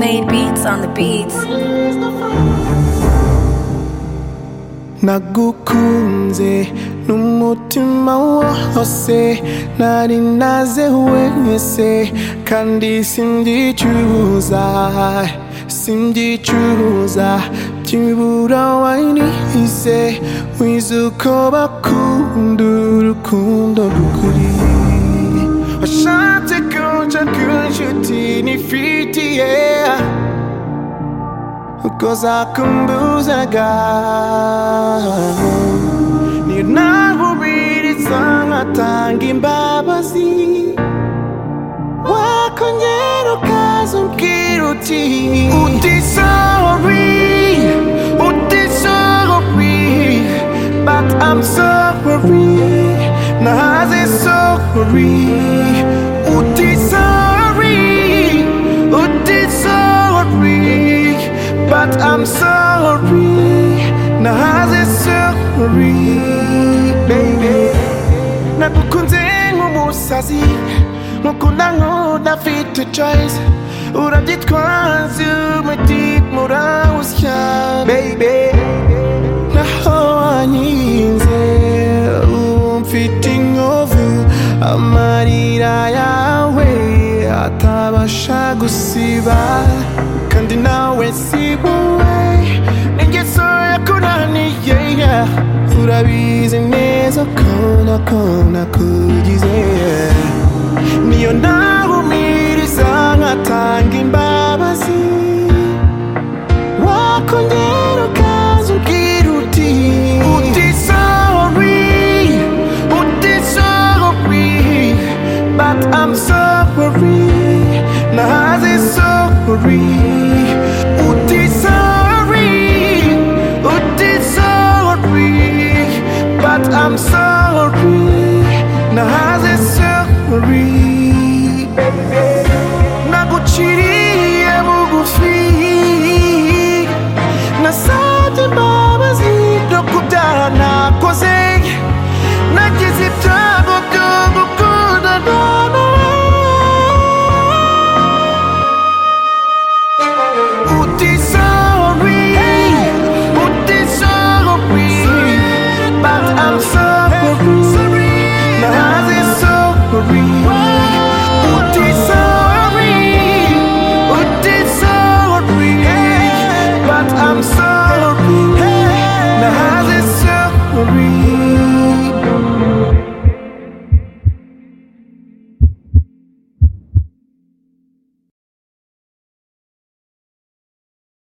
on the beats. nagukunze n'umutima wose nari naze wese kandi simbyicruza simbyicruza byibura wayinize wize uko bakunda urukundo rukuri washatse kunca kunshuti nifitiye Uko zakumbuzaga niyo nahubiriza nkatanga imbabazi wakongera ukaza umbwira uti uti sorry uti sorry but I'm sorry naze sorry uti sorry uti sorry but I'm sorry naze sorry baby nagukunze nk'umusazi mukunda nk'udafite choice urabyitwaza umutima murawusya baby naho wanyinze ubu mfite inkovu amarira yawe atabasha gusiba kandi nawe sibuwe n'ingeso yakunaniye urabizi neza ko nakona kugize niyo nahumiriza nkatanga imbabazi wakongera ukaza umbwira uti uti sorry uti sorry but I'm sorry naze sorry uti sorry uti sorry but I'm sorry